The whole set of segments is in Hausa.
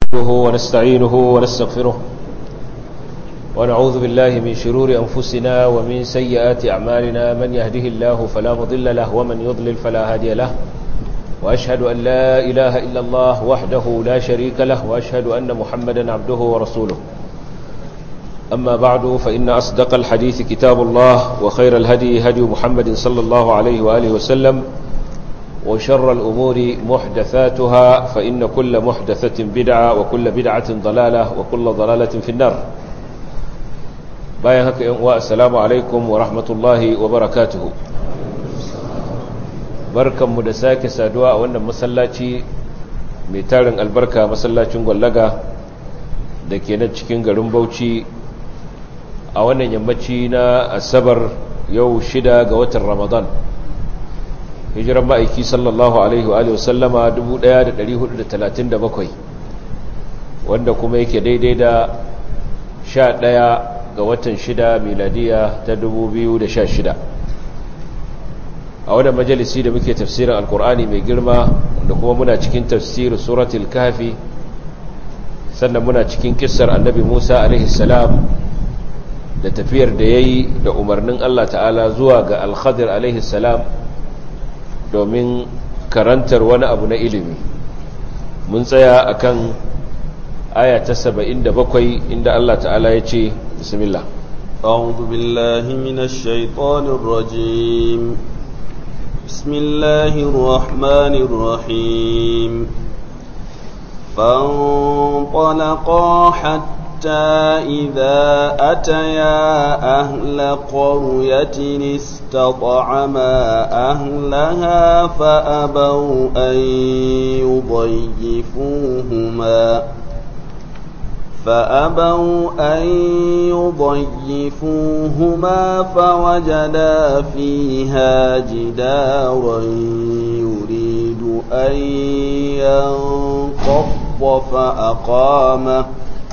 نحمده ونستعينه ونستغفره ونعوذ بالله من شرور أنفسنا ومن سيئات أعمالنا من يهده الله فلا مضل له ومن يضلل فلا هادي له وأشهد أن لا إله إلا الله وحده لا شريك له وأشهد أن محمدا عبده ورسوله أما بعد فإن أصدق الحديث كتاب الله وخير الهدي هدي محمد صلى الله عليه وآله وسلم وشر الأمور محدثاتها فإن كل محدثة بدعة وكل بدعة ضلالة وكل ضلالة في النار باين هكا والسلام عليكم ورحمة الله وبركاته بركة مدساك سادواء وأن مسلاتي ميتارن البركة مسلاتي غلقة da ke nan cikin garin bauchi a wannan yammaci na asabar yau shida ga watan ramadan hijiran ma'aiki sallallahu alaihi wa sallama 1437 wanda kuma yake daidai da 11 ga watan shida miladiya ta 2016 a wadda majalisi da muke tafsirin alkur'ani mai girma wanda kuma muna cikin tafsirin suratul kafi sannan muna cikin kissar annabi musa alaihi salam da tafiyar da ya yi da umarnin allah ta'ala zuwa ga alkhadir alaihi salam domin karantar wani abu na ilimi mun tsaya akan aya ta saba'in da bakwai inda Allah ta'ala ya ce bismillah أعوذ بالله من الشيطان الرجيم بسم الله الرحمن الرحيم فانطلقا حتى إذا أتيا أهل قرية استطعما أهلها فأبوا أن يضيفوهما فأبوا أن يضيفوهما فوجدا فيها جدارا يريد أن ينقض فأقامه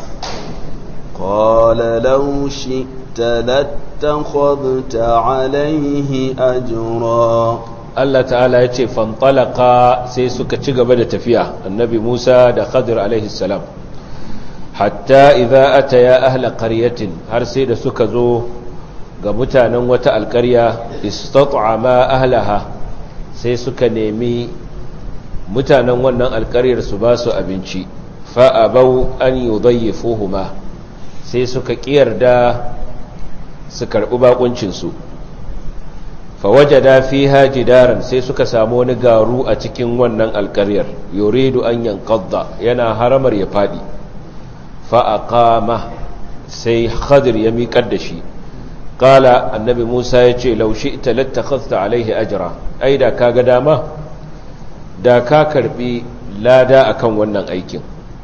قال لو شئت لاتخذت عليه أجرا Allah ta'ala ya ce fantalaka sai suka ci gaba da tafiya annabi Musa da Khadir alaihi salam hatta idza ataya ahla qaryatin har sai da suka zo ga mutanen wata alƙarya istat'ama ahlaha sai suka nemi mutanen wannan alƙaryar su ba su abinci fa abau an yudayyifuhuma sai suka kiyarda su karbi bakuncin su fawajada fiha jidaran sai suka samu wani garu a cikin wannan alƙaryar yuridu an yanqadda yana haramar ya fadi fa aqama sai khadir ya miƙar da shi qala annabi Musa yace law shi'ta lattakhadhta alaihi ajra ai da kaga dama da ka karbi lada akan wannan aikin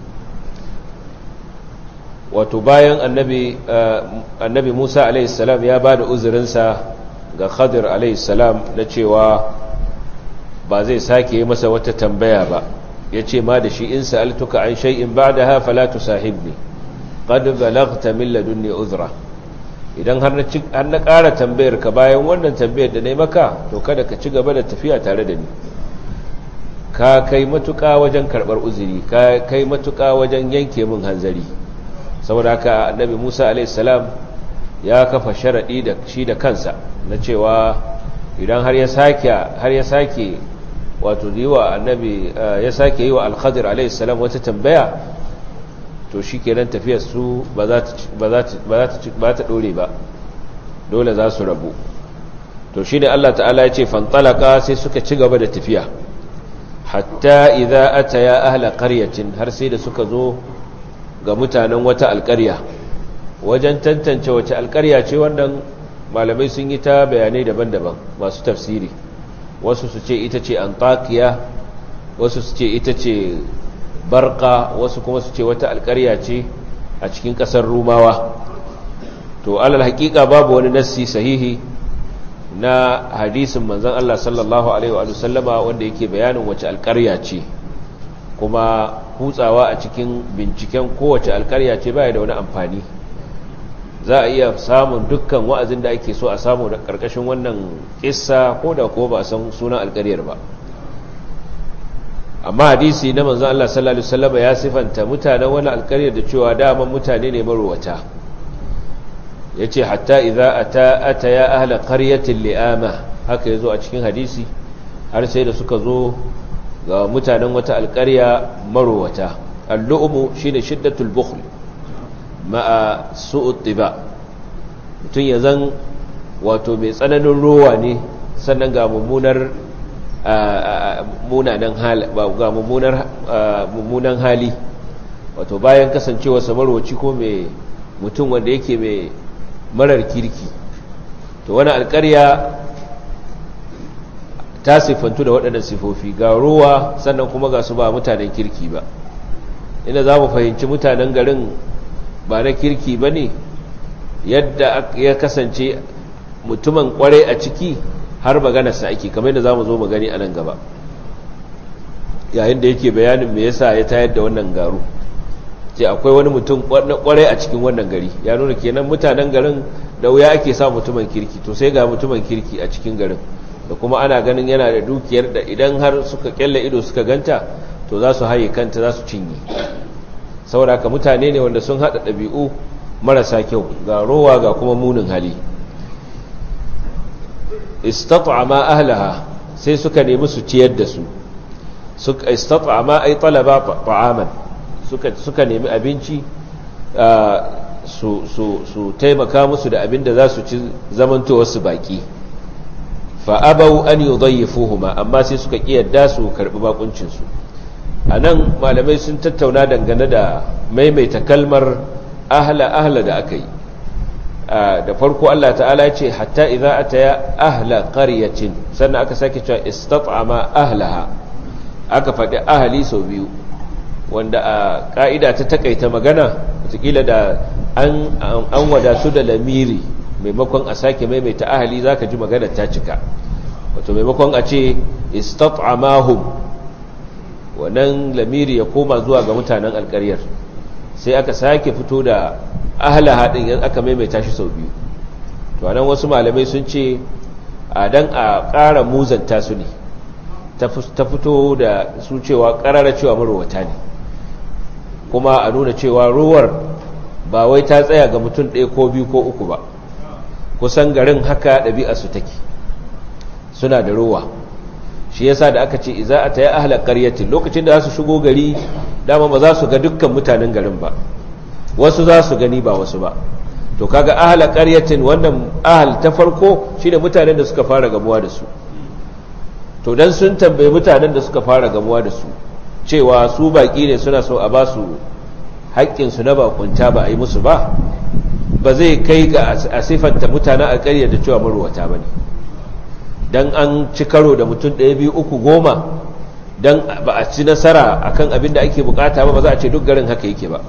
wato bayan annabi annabi Musa alaihi salam ya bada uzurinsa ga khadir alaihissalam na cewa ba zai sake yi masa wata tambaya ba ya ce ma da shi in sa'altuka an shay'in ba da hafa la tusahibni qad balaghta min ladunni uzra idan har na ƙara tambayar ka bayan wannan tambayar da nayi maka to kada ka ci gaba da tafiya tare da ni ka kai matuƙa wajen karɓar uzuri ka kai matuƙa wajen yanke min hanzari saboda haka annabi Musa alaihissalam ya kafa sharaɗi da shi da kansa na cewa idan har ya sake har ya sake wato yiwa annabi ya sake yiwa al-khadir alayhi salam wata tambaya to shikenan tafiyar su ba za ta ba za ta ba za ta ba ta dore ba dole za su rabu to shine Allah ta'ala ya ce fantalaka sai suka ci gaba da tafiya hatta idza ataya ahla qaryatin har sai da suka zo ga mutanen wata alƙarya wajen tantance wace alƙarya ce wannan malamai sun yi ta bayanai daban-daban masu tafsiri wasu su ce ita ce antakiya wasu su ce ita ce barka wasu kuma su ce wata alƙarya ce a cikin ƙasar rumawa to alal haƙiƙa babu wani nassi sahihi na hadisin manzon Allah sallallahu alaihi wa sallama wanda yake bayanin wace alƙarya ce kuma kutsawa a cikin binciken kowace alƙarya ce baya da wani amfani za a iya samun dukkan wa'azin da ake so a samu da ƙarƙashin wannan ƙissa ko da ko ba a san sunan alƙaryar ba amma hadisi na manzon Allah sallallahu alaihi wasallam ya sifanta mutanen wani alƙarya da cewa daman mutane ne marwata yace hatta idza ata ataya ahla qaryatin li'ama haka yazo a cikin hadisi har sai da suka zo ga mutanen wata alƙarya marwata al-lu'mu shine shiddatul bukhl ma'a su'ut tiba mutun ya zan wato mai tsananin rowa ne sannan ga mummunar munanan hali ga mummunar mummunan hali wato bayan kasancewa samarwaci ko mai mutum wanda yake mai marar kirki to wani alƙarya ta siffantu da waɗannan sifofi ga ruwa sannan kuma ga su ba mutanen kirki ba ina za mu fahimci mutanen garin ba na kirki ba ne yadda ya kasance mutumin kwarai a ciki har maganarsa ake kamar yadda za mu zo magani a nan gaba yayin da yake bayanin me yasa ya tayar da wannan garu ce akwai wani mutum kwarai a cikin wannan gari ya nuna kenan mutanen garin da wuya ake sa mutumin kirki to sai ga mutumin kirki a cikin garin da kuma ana ganin yana da dukiyar da idan har suka kyalla ido suka ganta to za su haye kanta za su cinye saboda ka mutane ne wanda sun haɗa ɗabi'u marasa kyau ga rowa ga kuma munin hali istat'ama ahlaha sai suka nemi su ciyar da su suka istat'ama ay talaba ta'aman suka suka nemi abinci su su su taimaka musu da abin da za su ci zamantowar su baki fa abau an yudayyifuhuma amma sai suka kiyarda su karbi bakuncin su anan malamai sun tattauna dangane da maimaita kalmar ahla ahla da aka yi da farko Allah ta'ala ce hatta idza ataya ahla qaryatin sannan aka sake cewa istat'ama ahlaha aka faɗi ahli sau biyu wanda a ka'ida ta takaita magana wataƙila da an an wadatu da lamiri maimakon a sake maimaita ahli zaka ji magana ta cika wato maimakon a ce istat'amahum wannan lamiri ya koma zuwa ga mutanen alƙaryar sai aka sake fito da ahla haɗin yan aka maimaita shi sau biyu to anan wasu malamai sun ce a dan a ƙara muzanta su ne ta fito da su cewa ƙarara cewa marowata ne kuma a nuna cewa ruwar ba wai ta tsaya ga mutum ɗaya ko biyu ko uku ba kusan garin haka ɗabi'a su take suna da ruwa shi yasa da aka ce iza a ta yi ahalar ƙaryatin lokacin da za su shigo gari dama ba za su ga dukkan mutanen garin ba wasu za su gani ba wasu ba to kaga ahla qaryatin wannan ahal ta farko shine mutanen da suka fara gamuwa da su to dan sun tambaye mutanen da suka fara gamuwa da su cewa su baki ne suna so a ba su haƙƙin su na bakunta ba a yi musu ba ba zai kai ga a sifanta mutanen a ƙarya da cewa marwata bane dan an ci karo da mutum ɗaya biyu uku goma dan ba a ci nasara akan abin da ake bukata ba ba za a ce duk garin haka yake ba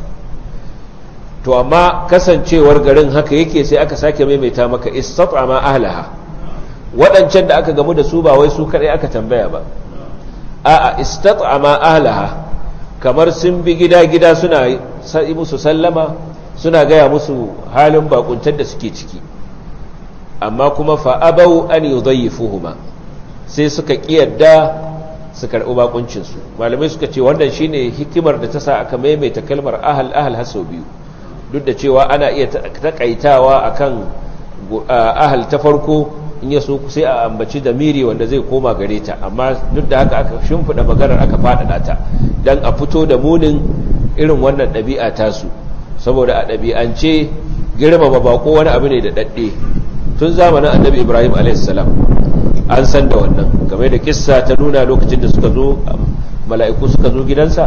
to amma kasancewar garin haka yake sai aka sake maimaita maka istat'ama ahlaha waɗancan da aka gamu da su ba wai su kadai aka tambaya ba a'a istat'ama ahlaha kamar sun bi gida-gida suna yi musu sallama suna gaya musu halin bakuntar da suke ciki amma kuma fa abau an yudayyifuhuma sai suka kiyarda su karɓi bakuncinsu malamai suka ce wannan shine hikimar da ta sa aka maimaita kalmar ahal ahal haso biyu duk da cewa ana iya takaitawa akan ahal ta farko in ya so sai a ambaci da miri wanda zai koma gare ta amma duk da haka aka shimfiɗa maganar aka faɗaɗa ta don a fito da munin irin wannan ɗabi'a tasu saboda a ɗabi'ance girmama bako wani abu ne da ɗaɗɗe tun zamanin annabi ibrahim a.s. an san da wannan game da kissa ta nuna lokacin da suka zo mala'iku suka zo gidansa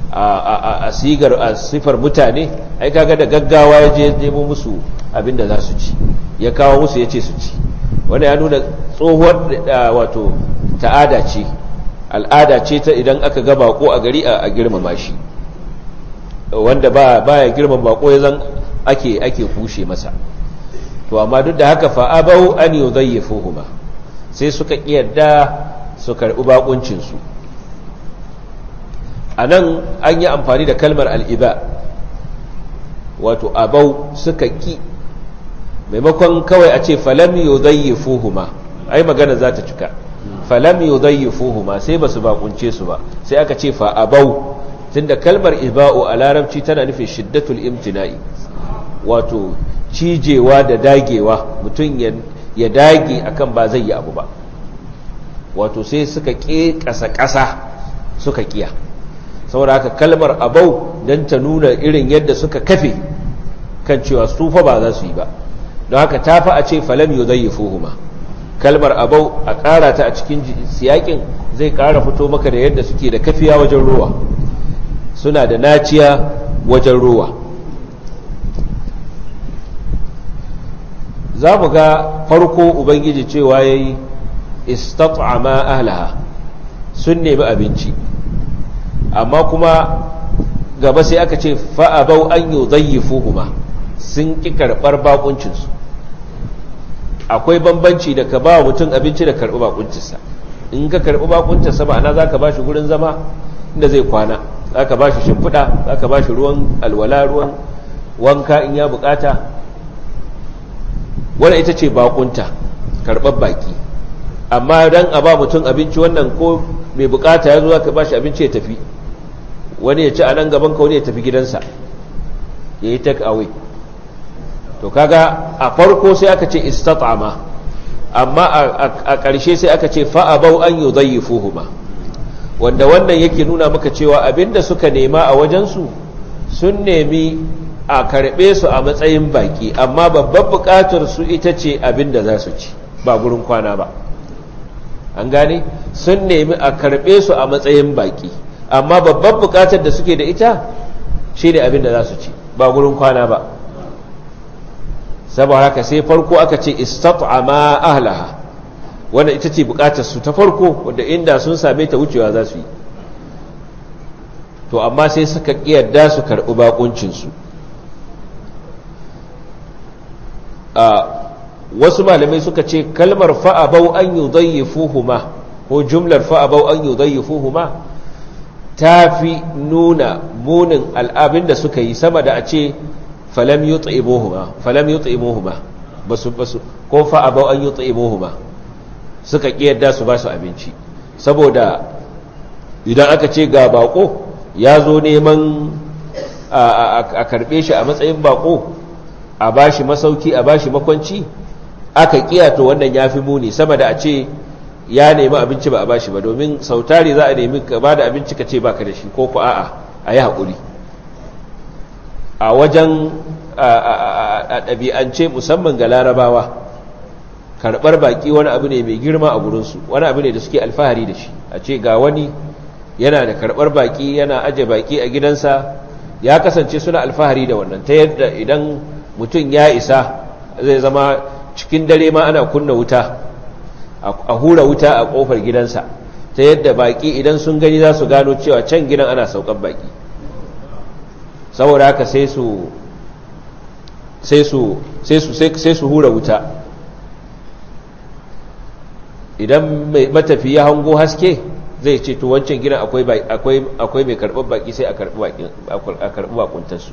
a sigar a sifar mutane ai kaga da gaggawa ya je nemo musu abinda za su ci ya kawo musu ya ce su ci wanda ya nuna tsohuwar wato ta'ada ce al'ada ce ta idan aka ga bako a gari a girmama shi wanda ba ya girmama bako ya zan ake ake kushe masa to amma duk da haka fa abau an yudayyifuhuma sai suka kiyarda su karbi bakuncin su a nan an yi amfani da kalmar al'iba wato abau suka ƙi maimakon kawai a ce falam yau zai fuhuma ai magana za ta cika falam yudayyifuhuma sai basu bakunce su ba sai aka ce fa abau tunda kalmar iba'u a larabci tana nufin shiddatul imtina'i wato cijewa da dagewa mutum ya dage akan ba zai yi abu ba wato sai suka ƙe ƙasa-ƙasa suka ƙiya saboda haka kalmar abau don ta nuna irin yadda suka kafe kan cewa su fa ba za su yi ba don haka ta fi a ce falam yau zai yi fuhuma kalmar abau a ƙara ta a cikin siyakin zai ƙara fito maka da yadda suke da kafiya wajen ruwa suna da naciya wajen ruwa za mu ga farko ubangiji cewa ya yi istat'ama ahlaha sun nemi abinci amma kuma gaba sai aka ce fa'abau an yi zayyifuhuma sun ƙi karɓar bakuncinsu akwai bambanci da ka ba mutum abinci da karɓi bakuncinsa in ka karɓi bakuncinsa ma'ana za ka ba shi gurin zama inda zai kwana za ka ba shi shimfiɗa za ka ba shi ruwan alwala ruwan wanka in ya bukata wadda ita ce bakunta karɓar baki amma don a ba mutum abinci wannan ko mai bukata ya zo ka ba shi abinci ya tafi wani ya ci a nan gaban ka wani ya tafi gidansa ya yi take away to kaga a farko sai aka ce istat'ama amma a ƙarshe sai aka ce fa'abau an yi zai wanda wannan yake nuna maka cewa abinda suka nema a wajensu sun nemi a karɓe su a matsayin baki amma babban buƙatar su ita ce abinda za su ci ba gurin kwana ba an gane sun nemi a karɓe su a matsayin baki amma babban buƙatar da suke da ita shi ne abinda za su ci ba gurin kwana ba saboda haka sai farko aka ce istat'ama ahlaha wanda ita ce bukatar su ta farko wanda inda sun same ta wucewa za su yi to amma sai suka kiyarda su karɓi bakuncinsu a wasu malamai suka ce kalmar fa'abau an yi zayyafuhuma ko jumlar fa'abau an yi zayyafuhuma ta fi nuna munin al'abin da suka yi sama da a ce falam yi tsa'imuhuma basu basu ko fa'abau an yi tsa'imuhuma suka ƙiyarda su ba su abinci saboda idan aka ce ga bako ya zo neman a karɓe shi a matsayin bako a ba shi masauki a ba shi makwanci aka ƙiyato wannan ya fi muni sama da a ce ya nemi abinci ba a ba shi ba domin sautari za a nemi ka ba da abinci ka ce ba ka da shi ko ku a'a a yi haƙuri a wajen a ɗabi'ance musamman ga larabawa karɓar baƙi wani abu ne mai girma a gurinsu wani abu ne da suke alfahari da shi a ce ga wani yana da karɓar baƙi yana aje baƙi a gidansa ya kasance suna alfahari da wannan ta yadda idan mutum ya isa zai zama cikin dare ma ana kunna wuta a hura wuta a ƙofar gidansa ta yadda baƙi idan sun gani za su gano cewa can gidan ana saukan baƙi saboda haka sai su sai su sai su hura wuta idan mai matafi ya hango haske zai ce to wancan gidan akwai mai karɓar baki sai a karɓi bakuntarsu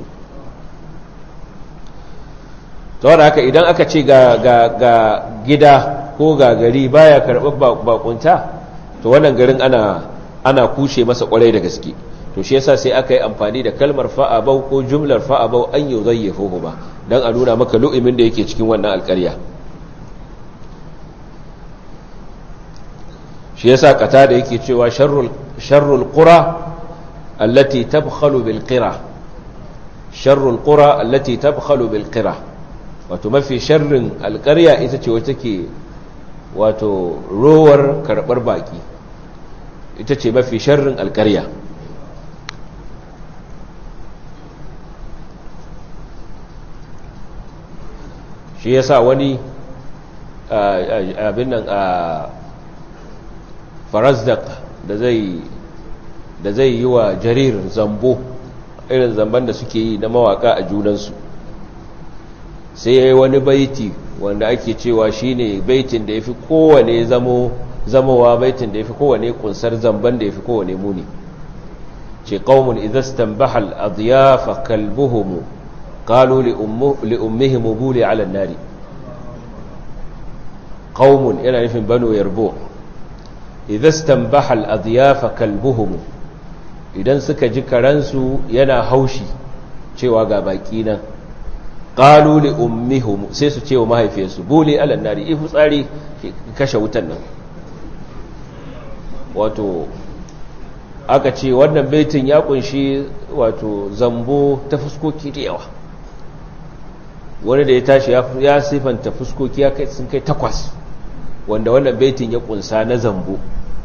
ta haka idan aka ce ga gida ko ga gari baya karɓar bakunta to wannan garin ana kushe masa kwarai da gaske to shi yasa sai aka yi amfani da kalmar fa'abau ko jumlar fa'abau an yi zai ba don a nuna maka lu'imin da yake cikin wannan alƙarya shi yasa kata da yake cewa sharrul qura allati tabkhalu bil qira sharrul qura allati tabkhalu bil qira wato mafi sharrin alƙarya ita ce wacce take wato rowar karɓar baki ita ce mafi sharrin alƙarya shi yasa wani abin nan a farazdak da zai da zai yi wa jarir zambo irin zamban da suke yi na mawaka a junansu sai ya yi wani baiti wanda ake cewa shine baitin da ya fi kowane zamo zamowa baitin da ya fi kowane kunsar zamban da ya fi kowane muni ce ƙaunin idastan bahal adiyafa kalbuhumu قالوا لأمهم بولي على النار قوم yana nufin banu yarbo idza istanbaha al-adyafa kalbuhum idan suka ji karansu yana haushi cewa ga baki nan qalu li ummihim sai su ce wa mahaifiyarsu buli alan nari ifu tsari kashe wutan nan wato aka ce wannan baitin ya kunshi wato zambo ta fuskoki da yawa wani da ya tashi ya sifanta fuskoki ya kai sun kai takwas wanda wannan baitin ya kunsa na zambo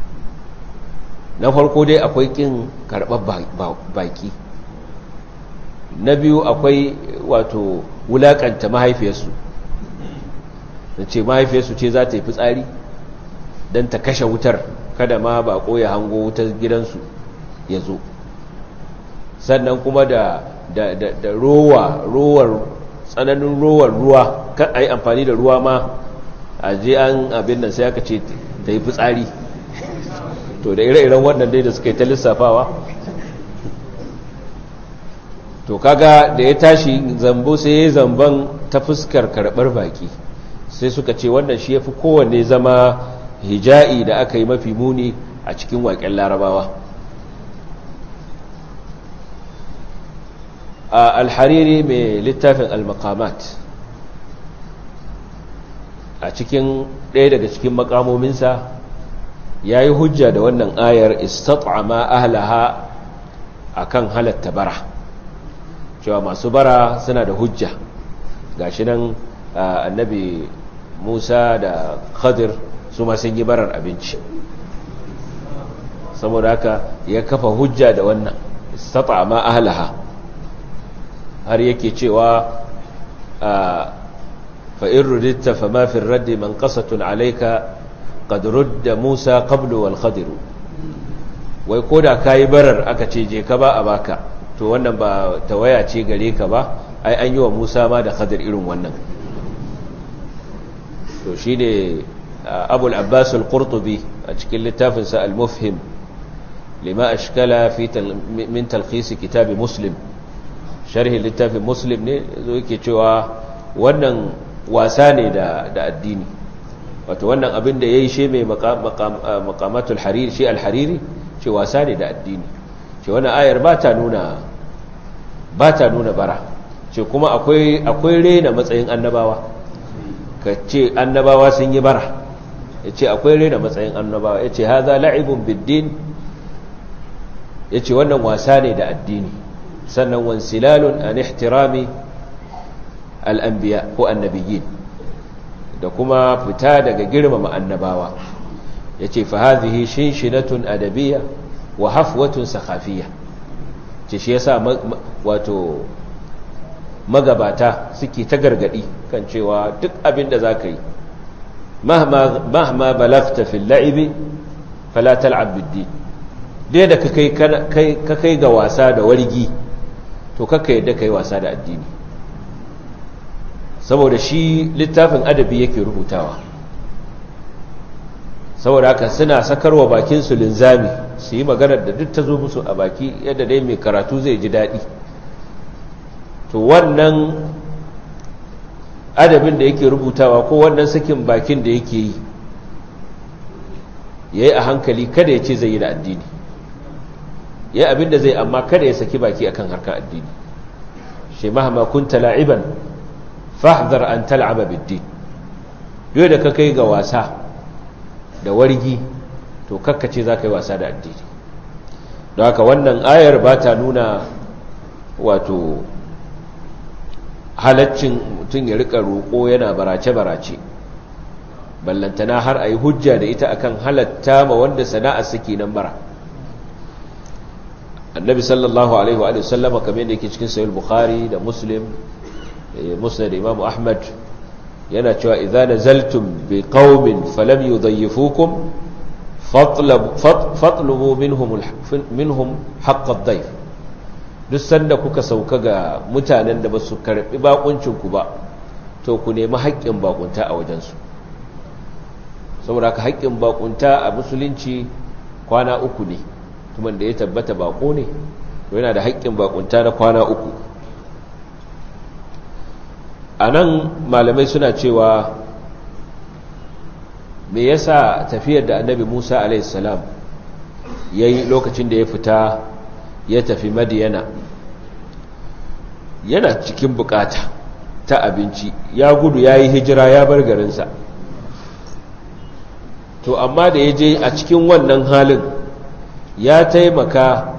na farko dai akwai kin karɓar baki na biyu akwai wato wulaƙanta mahaifiyarsu da ce mahaifiyarsu ce za ta yi fitsari don ta kashe wutar kada ma bako ya hango wutar gidansu ya zo sannan kuma da da da da rowa rowar tsananin rowar ruwa kan a yi amfani da ruwa ma a je an abin nan sai aka ce ta yi fitsari to da ire-iren wannan dai da suka yi ta lissafawa to kaga da ya tashi zambo sai ya yi zamban ta fuskar karɓar baki sai suka ce wannan shi ya fi kowanne zama hija'i da aka yi mafi muni a cikin waƙen larabawa a alhariri mai littafin al-maqamat a cikin ɗaya daga cikin makamominsa ya yi hujja da wannan ayar istat'ama ahlaha akan halatta bara cewa masu bara suna da hujja gashi nan annabi Musa da Khadir su ma sun yi barar abinci saboda haka ya kafa hujja da wannan istat'ama ahlaha har yake cewa fa in ruditta fama fi raddi man qasatun alayka qad rudda Musa qablu wal Khadir wai koda kai barar aka ce je ka ba a baka to wannan ba tawaya ce gare ka ba ai an yi wa Musa ma da Khadir irin wannan to shine Abu al-Abbas al-Qurtubi a cikin littafin sa al-Mufhim lima ashkala fi min talkhis kitab Muslim sharhi littafin Muslim ne zo yake cewa wannan wasa ne da da addini wato wannan abin da yayi shi mai maqamatul hariri shi al-hariri ce wasa ne da addini ce wannan ayar ba ta nuna ba ta nuna bara ce kuma akwai akwai rena matsayin annabawa ka ce annabawa sun yi bara ya ce akwai rena matsayin annabawa ya ce haza la'ibun biddin ya ce wannan wasa ne da addini sannan wansilalun an ihtirami al'ambiya ko annabiyin da kuma fita daga girmama annabawa ya ce fa hazihi shinshinatun adabiyya wa hafwatun sakhafiya ce shi yasa wato magabata suke ta gargadi kan cewa duk abin da zaka yi mahma balagta fil la'ibi fala tal'ab bid-din dai da ka kai ga wasa da wargi to kaka yadda kai wasa da addini saboda shi littafin adabi yake rubutawa saboda haka suna sakarwa bakinsu linzami su yi maganar da duk ta zo musu a baki yadda dai mai karatu zai ji daɗi to wannan adabin da yake rubutawa ko wannan sakin bakin da yake yi ya yi a hankali kada ya ce zai yi da addini ya abin da zai amma kada ya saki baki akan harkar addini shi mahama kunta la'iban fahdar an tal'aba biddin yau da ka kai ga wasa da wargi to kakkace za ka yi wasa da addini don haka wannan ayar ba ta nuna wato halaccin mutum ya rika roƙo yana barace-barace ballantana har a yi hujja da ita akan halatta ma wanda sana'a suke nan bara annabi sallallahu alaihi wa sallama kamar yadda yake cikin sayul bukhari da muslim musnad da imam ahmad yana cewa idza nazaltum bi qaumin falam yudayyifukum fatlubu minhum minhum haqq ad-dayf duk sanda kuka sauka ga mutanen da basu karbi bakuncin ku ba to ku nemi haƙƙin bakunta a wajen su saboda ka haƙƙin bakunta a musulunci kwana uku ne kuma da ya tabbata bako ne to yana da haƙƙin bakunta na kwana uku a nan malamai suna cewa me yasa tafiyar da annabi Musa alaihissalam ya yi lokacin da ya fita ya tafi madiyana yana cikin bukata ta abinci ya gudu ya yi hijira ya bar garinsa to amma da ya je a cikin wannan halin ya taimaka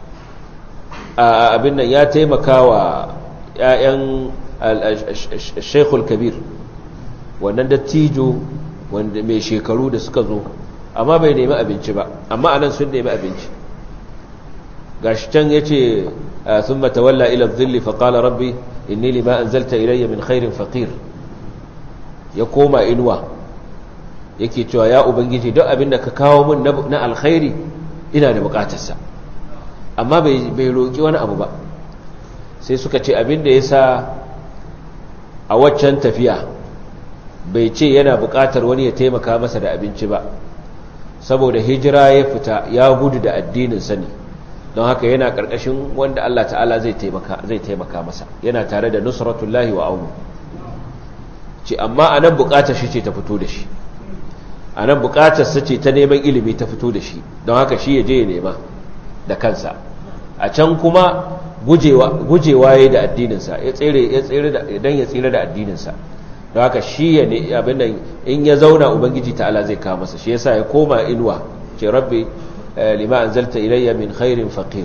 a abin nan ya taimaka wa 'ya'yan shekul kabir wannan dattijo wanda mai shekaru da suka zo amma bai nemi abinci ba amma anan sun nemi abinci gashi can ya ce sun matawalla ila zilli faƙala rabbi inni lima an zalta ilayya min khairin faƙir ya koma inuwa yake cewa ya ubangiji don abin da ka kawo min na alkhairi ina da bukatarsa amma bai roƙi wani abu ba sai suka ce abin da ya sa a waccan tafiya bai ce yana buƙatar wani ya taimaka masa da abinci ba saboda hijira ya fita ya gudu da addinin sani don haka yana ƙarƙashin wanda Allah ta'ala zai taimaka masa yana tare da nusratullahi wa aunu ce amma a nan buƙatar shi ce ta fito da shi a nan buƙatarsa ce ta neman ilimi ta fito da shi don haka shi ya je ya nema da kansa a can kuma gujewa ya da addininsa ya tsere don ya tsere da addininsa don haka shi ya ne abin da in ya zauna ubangiji ta'ala zai kawo masa shi yasa ya koma inuwa ce rabbi lima anzalta ilayya min khairin faqir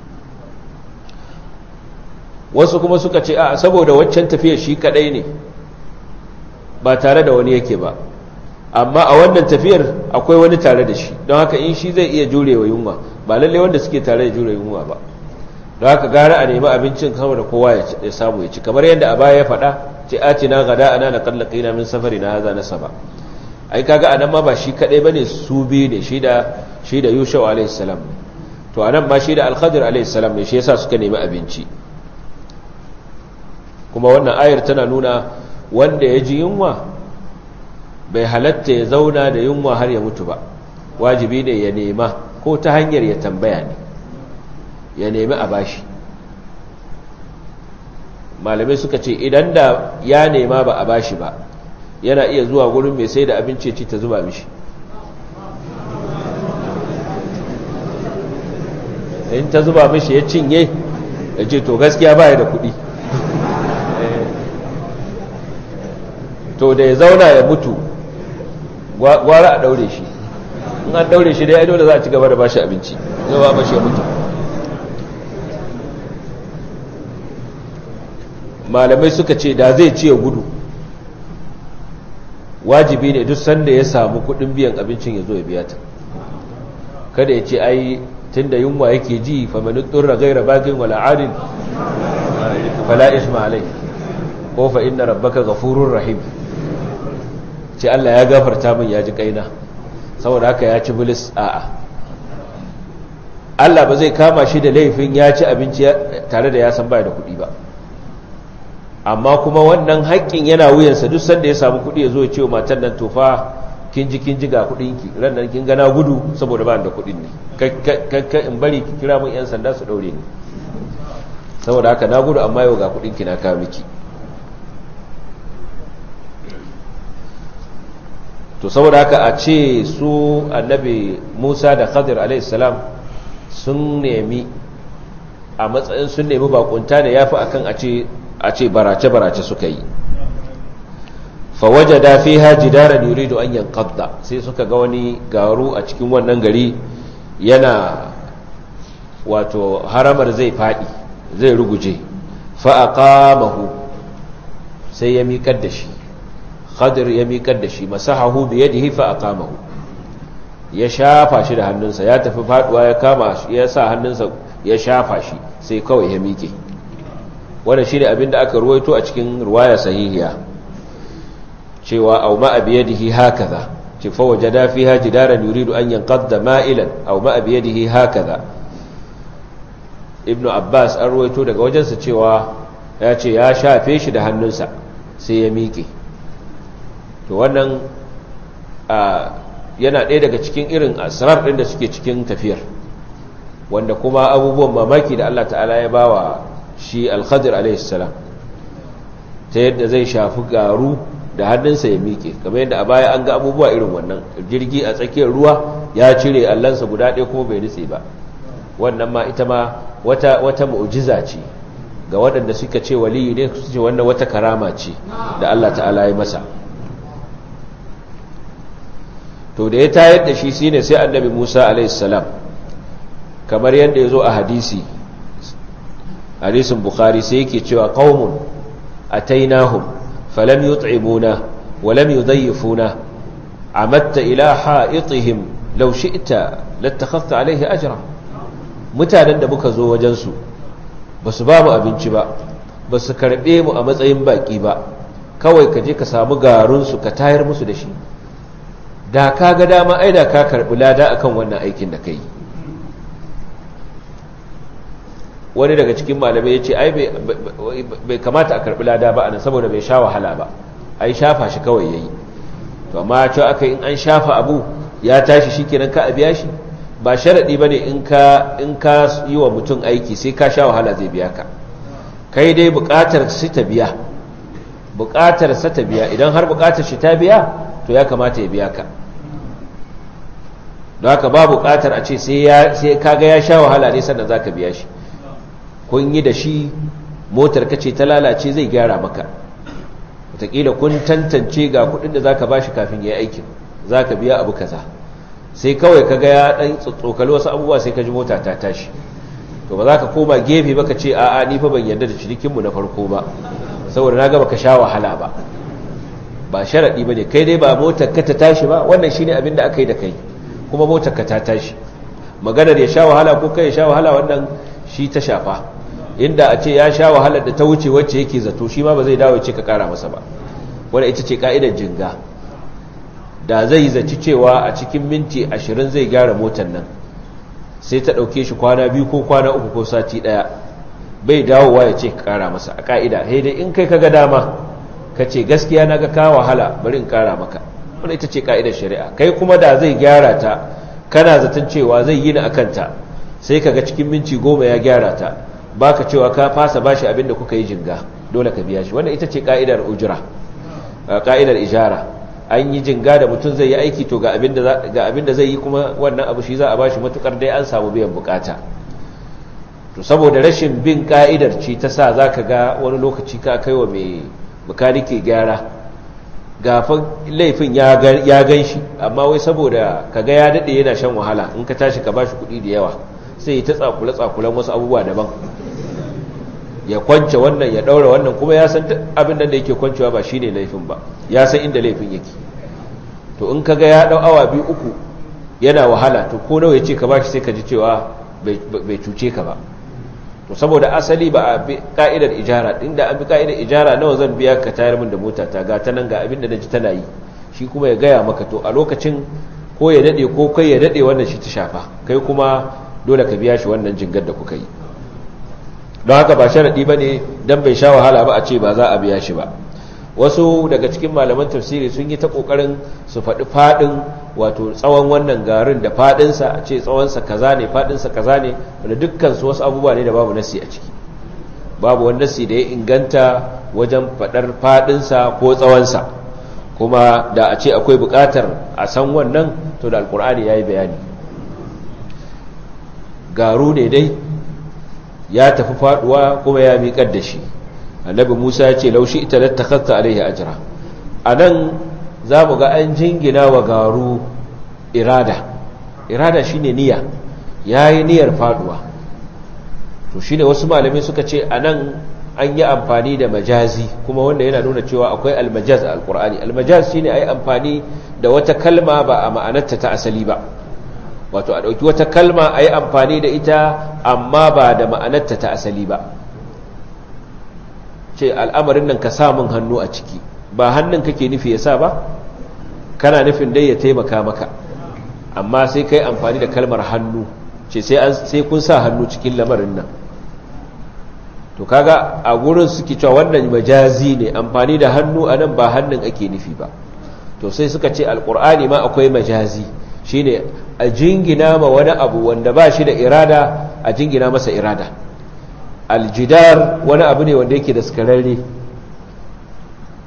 wasu kuma suka ce a saboda waccan tafiyar shi kadai ne ba tare da wani yake ba amma a wannan tafiyar akwai wani tare da shi don haka in shi zai iya jurewa yunwa ba lalle wanda suke tare da jure yunwa ba don haka gara a nemi abincin kama da kowa ya samu ya ci kamar yadda a baya ya faɗa ce a ci na gada ana na kallaka ina min safari na haza na saba ai kaga anan ma ba shi kadai bane su biyu ne shi da shi da Yusuf alayhi salam to anan ma shi da Al-Khadir alayhi salam ne shi yasa suka nemi abinci kuma wannan ayar tana nuna wanda ya ji yunwa bai halatta ya zauna da yunwa har ya mutu ba wajibi ne ya nema ko ta hanyar ya tambaya ne ya nemi a bashi malamai suka ce idan da ya nema ba a bashi ba yana iya zuwa gurin mai sai da abinci ci ta zuba mishi in ta zuba mishi ya cinye ya ce to gaskiya ba da kuɗi to da ya zauna ya mutu gwara a daure shi in an daure shi dai dole za a ci gaba da bashi abinci zai ba bashi ya mutu malamai suka ce da zai ci ya gudu wajibi ne duk sanda ya samu kudin biyan abincin ya zo ya biya ta kada ya ce ai tun da yunwa yake ji famanin tsurra gaira bagin wala'adin fala isma alai ko fa inna rabbaka ghafurur rahim ce Allah ya gafarta min ya ji kaina saboda haka ya ci bilis a'a Allah ba zai kama shi da laifin ya ci abinci tare da ya san baya da kuɗi ba amma kuma wannan haƙƙin yana wuyansa duk sanda ya samu kuɗi ya zo ya ce wa matan nan tofa kin ji kin ji ga kuɗinki ran nan kin gana gudu saboda ba da kuɗin ne kakka in bari ki kira mun yan sanda su ɗaure ni saboda haka na gudu amma yau ga kuɗinki na kawo miki to saboda haka a ce su annabi musa da khadir alaihissalam sun nemi a matsayin sun nemi bakunta da ya fi akan a ce barace-barace suka yi fawaje da fi haji daren yurido an yankadda sai suka ga wani garu a cikin wannan gari yana wato haramar zai faɗi zai ruguje fa'aƙamahu sai ya miƙar da shi khadir ya miƙar da shi masahahu bi yadihi fa aqamahu ya shafa shi da hannunsa ya tafi faduwa ya kama shi ya sa hannunsa ya shafa shi sai kawai ya miƙe wannan shine abin da aka ruwaito a cikin riwaya sahihiya cewa aw ma bi yadihi hakaza ce fa wajada fiha jidaran yuridu an yanqadda ma'ilan aw ma bi yadihi hakaza ibnu abbas an ruwaito daga wajensa cewa ya ce ya shafe shi da hannunsa sai ya miƙe to wannan yana ɗaya daga cikin irin asrar ɗin da suke cikin tafiyar wanda kuma abubuwan mamaki da Allah ta'ala ya bawa shi alkhadir alaihissalam ta yadda zai shafi garu da hannunsa ya miƙe kamar yadda a baya an ga abubuwa irin wannan jirgi a tsakiyar ruwa ya cire allansa guda ɗaya kuma bai nutse ba wannan ma ita ma wata wata mu'jiza ce ga waɗanda suka ce waliyi ne su ce wannan wata karama ce da Allah ta'ala ya masa to da ya tayar da shi shine sai annabi Musa alaihi salam kamar yadda ya zo a hadisi hadisin bukhari sai yake cewa qaumun atainahum falam yut'imuna wa lam yudayyifuna amatta ila ha'itihim law shi'ta lattakhadhta alayhi ajra mutanen da muka zo wajen su basu ba mu abinci ba basu karbe mu a matsayin baki ba kawai ka je ka samu garun su ka tayar musu da shi da ka ga dama ai da ka karbi lada akan wannan aikin da kai wani daga cikin malamai ya ce ai bai kamata a karbi lada ba anan saboda bai sha wahala ba ai shafa shi kawai yayi to amma cewa aka in an shafa abu ya tashi shikenan ka a biya shi ba sharadi bane in ka in ka yi wa mutum aiki sai ka sha wahala zai biya ka kai dai buƙatar shi ta biya buƙatar sa ta biya idan har buƙatar shi ta biya to ya kamata ya biya ka don haka ba buƙatar a ce sai ya sai kaga ya sha wahala ne sannan zaka biya shi kun yi da shi motar ka ce ta lalace zai gyara maka wataƙila kun tantance ga kudin da zaka bashi kafin ya yi aikin zaka biya abu kaza sai kawai ka ga ya dan tsotsokali wasu abubuwa sai ka ji mota ta tashi to ba za ka koma gefe ba ka ce a'a ni fa ban yarda da cinikinmu na farko ba saboda na ga baka sha wahala ba ba sharaɗi ba ne kai dai ba motar ka ta tashi ba wannan shine abin da aka yi da kai kuma motar ka ta tashi maganar ya sha wahala ko kai ya sha wahala wannan shi ta shafa inda a ce ya sha wahalar da ta wuce wacce yake zato shi ma ba zai dawo ce ka kara masa ba wadda ita ce ka'idar jinga da zai zaci cewa a cikin minti ashirin zai gyara motar nan sai ta ɗauke shi kwana biyu ko kwana uku ko sati ɗaya bai dawowa ya ce ka kara masa a ka'ida dai in kai ka ga dama ka ce gaskiya na ga ka wahala bari in kara maka wadda ita ce ka'idar shari'a kai kuma da zai gyara ta kana zaton cewa zai yi na akanta sai kaga cikin minci goma ya gyara ta baka cewa ka fasa bashi abinda kuka yi jinga dole ka biya shi wannan ita ce ka'idar ujra ka'idar ijara an yi jinga da mutum zai yi aiki to ga abinda ga abinda zai yi kuma wannan abu shi za a bashi matukar dai an samu biyan bukata to saboda rashin bin ka'idar ce ta sa zaka ga wani lokaci ka kaiwa mai bukanike gyara gafan laifin ya gan shi amma wai saboda kaga ya dade yana shan wahala in ka tashi ka bashi kuɗi da yawa sai ta tsakule-tsakulen wasu abubuwa daban ya kwance wannan ya daura wannan kuma ya san abin da yake kwancewa ba shine laifin ba ya san inda laifin yake to in kaga ya dau awa biyu uku yana wahala to ko nawa yace ka bashi sai ka ji cewa bai cuce ka ba to saboda asali ba a bi ka'idar ijara inda an bi ka'idar ijara nawa zan biya ka tayar min da mota ta ga ta nan ga abin da naji tana yi shi kuma ya gaya maka to a lokacin ko ya dade ko kai ya dade wannan shi ta shafa kai kuma dole ka biya shi wannan jingar da kuka yi don haka ba sharaɗi ba ne don bai sha wahala ba a ce ba za a biya shi ba wasu daga cikin malaman tafsiri sun yi ta ƙoƙarin su faɗi faɗin wato tsawon wannan garin da faɗinsa a ce tsawonsa kaza ne faɗinsa kaza ne wanda dukkansu wasu abubuwa ne da babu nasi a ciki babu wani nasi da ya inganta wajen faɗar faɗinsa ko tsawonsa kuma da a ce akwai buƙatar a san wannan to da alƙur'ani ya yi bayani garu ne dai ya tafi faduwa kuma ya miƙar da shi annabi musa ya ce laushi ita da takatta alaihi ajira a nan za mu ga an jingina wa garu irada irada shine niyya ya yi niyyar faduwa to shine wasu malamai suka ce a nan an yi amfani da majazi kuma wanda yana nuna cewa akwai almajaz a alkur'ani almajaz shine a yi amfani da wata kalma ba a ma'anarta ta asali ba wato a ɗauki wata kalma a yi amfani da ita amma ba da ma'anarta ta asali ba ce al'amarin nan ka samun hannu a ciki ba hannun kake nufi ya sa ba kana nufin dai ya taimaka maka amma sai ka yi amfani da kalmar hannu ce sai kun sa hannu cikin lamarin nan to kaga a gurin suke cewa wannan majazi ne amfani da hannu a nan ba hannun ake nufi ba to sai suka ce alkur'ani ma akwai majazi shine a jingina ma wani abu wanda ba shi da irada a jingina masa irada aljidar wani abu ne wanda yake da skararre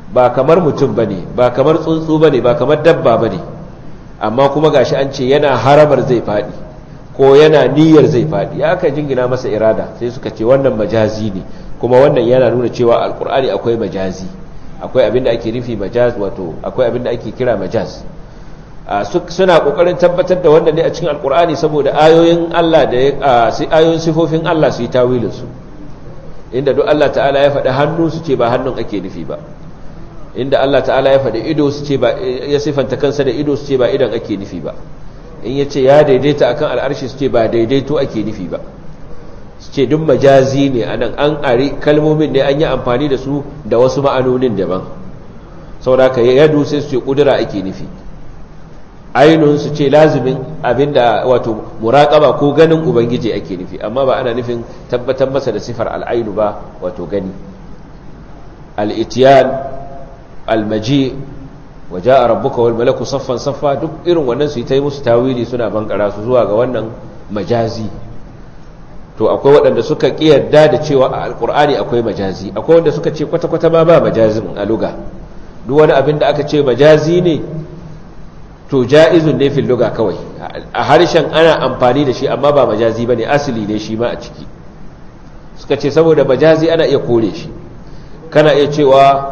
ba kamar mutum bane ba kamar tsuntsu bane ba kamar dabba bane amma kuma gashi an ce yana harabar zai fadi ko yana niyyar zai fadi ya aka jingina masa irada sai suka ce wannan majazi ne kuma wannan yana nuna cewa alkur'ani akwai majazi akwai abin da ake nufi majaz wato akwai abin da ake kira majaz suna kokarin tabbatar da wannan ne a cikin alkur'ani saboda ayoyin Allah da ayoyin sifofin Allah su yi tawilin su inda duk Allah ta'ala ya faɗi hannu su ce ba hannun ake nufi ba inda Allah ta'ala ya faɗi ido su ce ba ya sifanta kansa da ido su ce ba idan ake nufi ba in ya ce ya daidaita akan al'arshi su ce ba daidaito ake nufi ba su ce duk majazi ne anan an ari kalmomin ne an yi amfani da su da wasu ma'anonin daban sauraka yadu sai su ce kudura ake nufi ainun su ce lazimin abinda wato muraƙaba ko ganin ubangiji ake nufi amma ba ana nufin tabbatar masa da sifar al'ainu ba wato gani al'itiyan almaji waje a rabbuka wal malaku saffan saffa duk irin wannan su yi ta yi musu tawili suna bankara su zuwa ga wannan majazi to akwai waɗanda suka ƙiyarda da cewa a alƙur'ani akwai majazi akwai wanda suka ce kwata-kwata ma ba majazin a luga duk wani abin da aka ce majazi ne to ja'izun ne fil luga kawai a harshen ana amfani da shi amma ba majazi bane asali ne shi ma a ciki suka ce saboda majazi ana iya kore shi kana iya cewa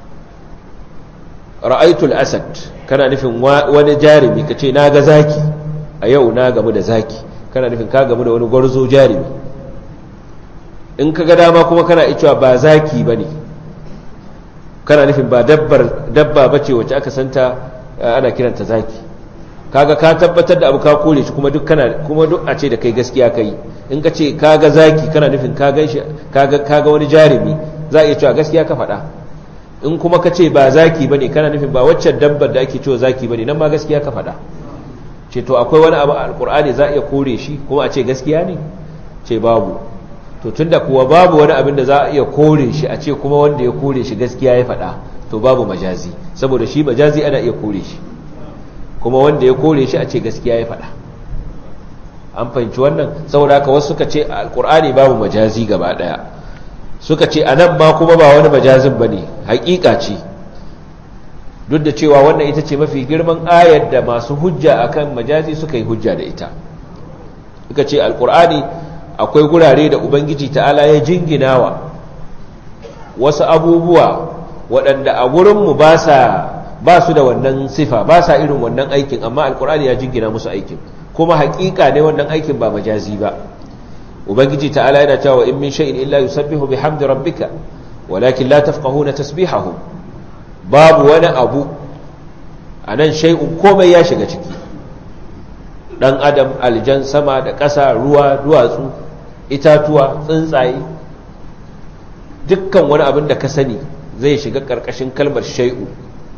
ra'aitul asad kana nufin wani jarumi ka ce na ga zaki a yau na gamu da zaki kana nufin ka gamu da wani gwarzo jarumi in ka ga dama kuma kana iya cewa ba zaki bane kana nufin ba dabba bace wacce aka santa ana kiranta zaki kaga ka tabbatar da abu ka kore shi kuma duk kana kuma duk a ce da kai gaskiya kai in ka ce kaga zaki kana nufin ka ganshi kaga kaga wani jarumi za a iya cewa gaskiya ka faɗa in kuma ka ce ba zaki bane kana nufin ba waccan dabbar da ake cewa zaki bane nan ma gaskiya ka faɗa ce to akwai wani abu a alkur'ani za a iya kore shi kuma a ce gaskiya ne ce babu to tunda kuwa babu wani abin da za a iya kore shi a ce kuma wanda ya kore shi gaskiya ya faɗa to babu majazi saboda shi majazi ana iya kore shi kuma wanda ya kore shi a ce gaskiya ya faɗa an fahimci wannan saboda haka wasu suka ce alkur'ani babu majazi gaba ɗaya suka ce a nan ma kuma ba wani majazin ba ne haƙiƙa ce duk da cewa wannan ita ce mafi girman ayar da masu hujja akan majazi suka yi hujja da ita suka ce alkur'ani akwai gurare da ubangiji ta'ala ya jinginawa wasu abubuwa waɗanda a gurinmu ba su da wannan sifa ba sa irin wannan aikin amma alkur'ani ya jingina musu aikin kuma haƙiƙa ne wannan aikin ba majazi ba ubangiji ta'ala yana cewa in min shay'in illa yusabbihu bihamdi rabbika walakin la tafqahuna tasbihahum babu wani abu anan shay'un komai ya shiga ciki dan adam aljan sama da ƙasa ruwa duwatsu itatuwa tsuntsaye dukkan wani abin da ka sani zai shiga ƙarƙashin kalmar shay'u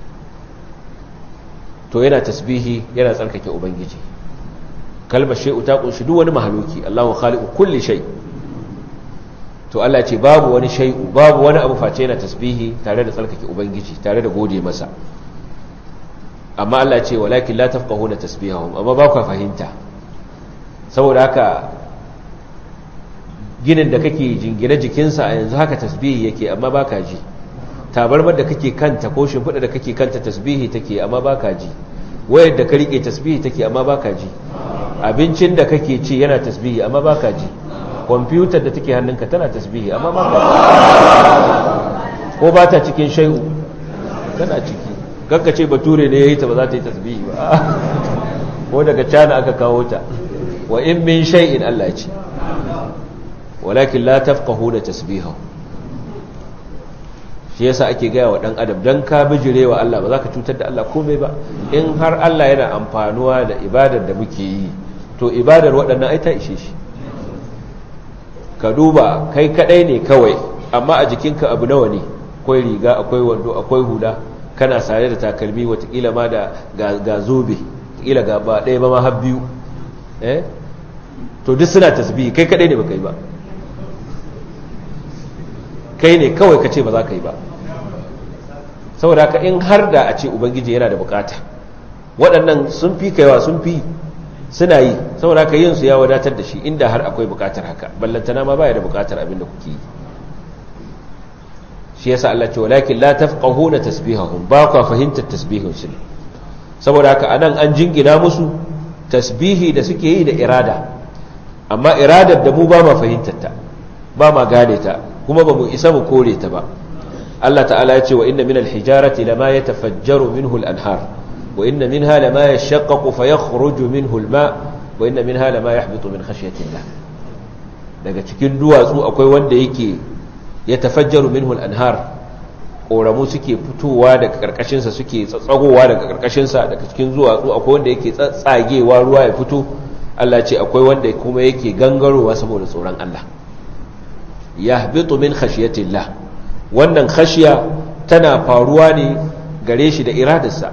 to yana tasbihi yana tsarkake ubangiji kalmar shay'u ta kunshi duk wani mahaluki Allahu khaliqu kulli shay to Allah ce babu wani shay'u babu wani abu face yana tasbihi tare da tsarkake ubangiji tare da gode masa amma Allah ce walakin la tafqahuna tasbihahum amma ba ku fahimta saboda haka ginin da kake jingine jikinsa a yanzu haka tasbihi yake amma baka ji tabarmar da kake kanta ko shimfiɗa da kake kanta tasbihi take amma baka ji wayar da ka rike tasbihi take amma baka ji abincin da kake ci yana tasbihi amma baka ji kwamfutar da take hannunka tana tasbihi amma baka ji ko ba ta cikin shai'u tana ciki kanka ce bature ne yayi ta ba za ta yi tasbihi ba ko daga cana aka kawo ta wa in min shay'in Allah ce walakin la tafqahuna tasbihahu shi yasa ake gaya wa dan adam dan ka bijire wa Allah ba za ka cutar da Allah komai ba in har Allah yana amfanuwa da ibadar da muke yi to ibadar waɗannan ai ta ishe shi ka duba kai kadai ne kawai amma a jikinka abu nawa ne akwai riga akwai wando akwai hula kana sare da takalmi watakila ma da ga zobe watakila ga ba ɗaya ba ma har biyu eh to duk suna tasbihi kai kadai ne baka yi ba kai ne kawai ka ce ba za ka yi ba saboda haka in har da a ce ubangiji yana da bukata waɗannan sun fi kaiwa sun fi suna yi saboda haka yin su ya wadatar da shi inda har akwai bukatar haka ballantana ma baya da bukatar abin da kuke yi shi yasa Allah ce walakin la tafqahuna tasbihahum ba ku fahimtar tasbihin su saboda haka anan an jingina musu tasbihi da suke yi da irada amma iradar da mu ba ma fahimtar ta ba ma gane ta kuma ba mu isa mu kore ta ba Allah ta'ala ya ce wa inna minal hijarati lama yatafajjaru minhu al-anhar wa inna minha lama yashaqqaqu fayakhruju minhu al-ma wa inna minha lama yahbitu min khashyati Allah daga cikin duwatsu akwai wanda yake yatafajjaru minhu al-anhar koramu suke fitowa daga karkashin sa suke tsatsagowa daga karkashin sa daga cikin duwatsu akwai wanda yake tsatsagewa ruwa ya fito Allah ce akwai wanda kuma yake gangarowa saboda tsoron Allah yahbitu min khashyati Allah wannan khashiya tana faruwa ne gare shi da iradarsa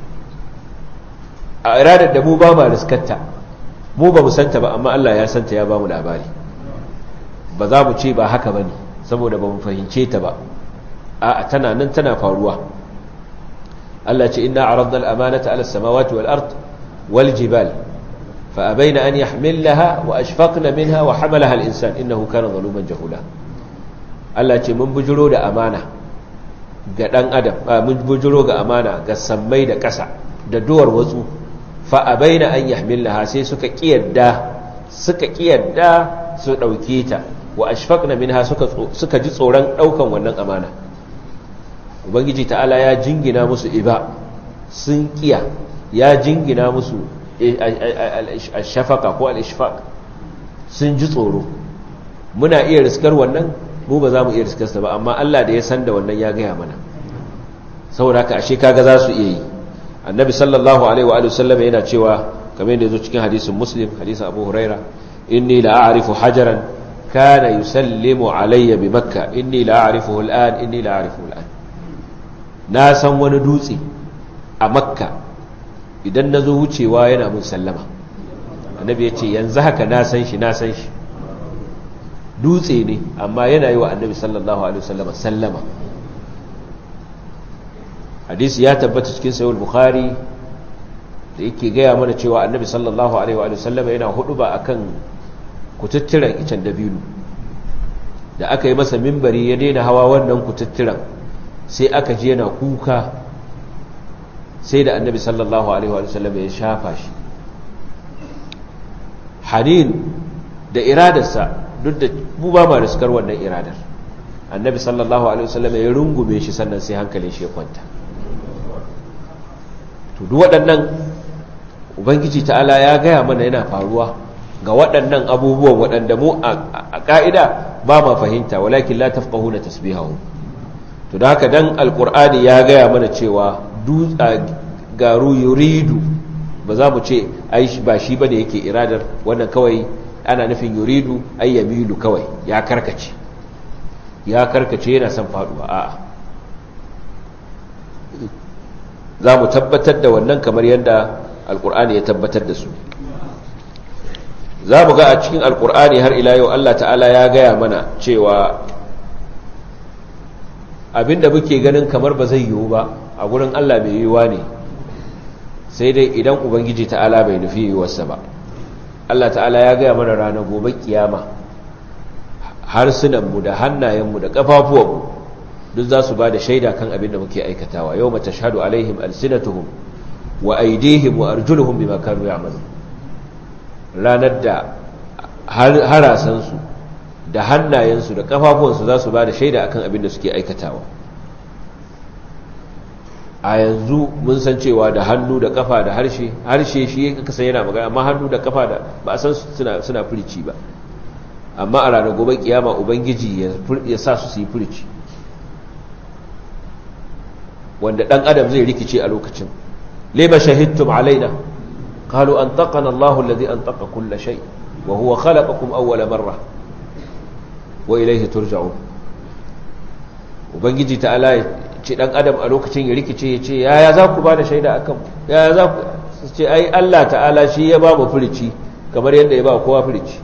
a iradar da mu ba ma riskarta mu ba mu santa ba amma Allah ya santa ya ba mu labari ba za mu ce ba haka ba ne saboda ba mu fahimce ta ba a tana nan tana faruwa Allah ce inna aradna al-amanata ala samawati wal ard wal jibal fa abaina an yahmilaha wa ashfaqna minha wa hamalaha al-insan innahu kana zaluman jahula Allah ce mun bujiro da amana ga ɗan adam mun bujiro ga amana ga sammai da ƙasa da duwar watsu fa abaina an yahmilaha sai suka kiyarda suka kiyarda su dauke ta wa ashfaqna minha suka suka ji tsoron daukan wannan amana ubangiji ta'ala ya jingina musu iba sun kiya ya jingina musu al-shafaqa ko al-ishfaq sun ji tsoro muna iya riskar wannan mu ba za mu iya riskarsa ba amma Allah da ya san da wannan ya gaya mana saboda haka ashe kaga za su iya yi annabi sallallahu alaihi wa sallam yana cewa kamar yadda yazo cikin hadisin muslim hadisin abu huraira inni la a'rifu hajaran kana yusallimu alayya bi makka inni la a'rifuhu al'an inni la a'rifuhu al'an na san wani dutse a makka idan nazo wucewa yana mun sallama annabi ya ce yanzu haka na san shi na san shi dutse ne amma yana yi wa annabi sallallahu alaihi wasallam sallama hadisi ya tabbata cikin sahih bukhari da yake gaya mana cewa annabi sallallahu alaihi wasallam yana hudu ba akan kututturan icen dabino da aka yi masa mimbari ya daina hawa wannan kututturan sai aka je yana kuka sai da annabi sallallahu alaihi wasallam ya shafa shi hanin da iradarsa duk da mu ba ma riskar wannan iradar annabi sallallahu alaihi wasallam ya rungume shi sannan sai hankalin shi ya kwanta to duk waɗannan ubangiji ta'ala ya gaya mana yana faruwa ga waɗannan abubuwan waɗanda mu a ƙa'ida ba ma fahimta walakin la tafqahuna tasbihahu to da haka dan alqur'ani ya gaya mana cewa garu yuridu ba za mu ce ai ba shi bane yake iradar wannan kawai ana nufin yuridu ay yamilu kawai ya karkace ya karkace yana son faduwa a'a za mu tabbatar da wannan kamar yadda alkur'ani ya tabbatar da su za mu ga a cikin alkur'ani har ila yau Allah ta'ala ya gaya mana cewa abinda muke ganin kamar ba zai yiwu ba a gurin Allah mai yiwuwa ne sai dai idan ubangiji ta'ala bai nufi yiwuwarsa ba Allah ta'ala ya gaya mana ranar gobe kiyama harsunanmu da hannayenmu da ƙafafuwanmu duk za su ba da shaida kan abin da muke aikatawa yau mata shahadu alaihim alsinatuhum wa aidihim wa arjuluhum bima kanu ya'malu ranar da harasansu da hannayensu da ƙafafuwansu za su ba da shaida akan abin da suke aikatawa a yanzu mun san cewa da hannu da kafa da harshe harshe shi ya kasa yana magana amma hannu da kafa da ba a san suna suna furici ba amma a ranar gobe kiyama ubangiji ya sa su su yi furici wanda dan adam zai rikice a lokacin lima shahidtum alaina qalu antaqana Allahu alladhi antaqa kull shay wa huwa khalaqakum awwala marra wa ilayhi turja'un ubangiji ta'ala ce dan adam a lokacin ya rikice ya ce yaya za ku ba da shaida a kan yaya za ku ce ai Allah ta'ala shi ya ba mu furici kamar yadda ya ba kowa furici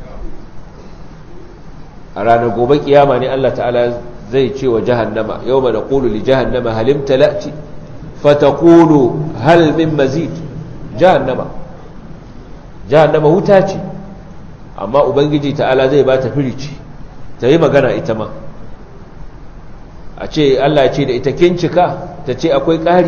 a ranar gobe kiyama ne Allah ta'ala zai ce wa jahannama yau mana ƙulu li jahannama halim talati fatakulu hal min mazid jahannama jahannama wuta ce amma ubangiji ta'ala zai ba ta furici ta yi magana ita ma a a ce Allah ce da ita kincika ta ce akwai ƙari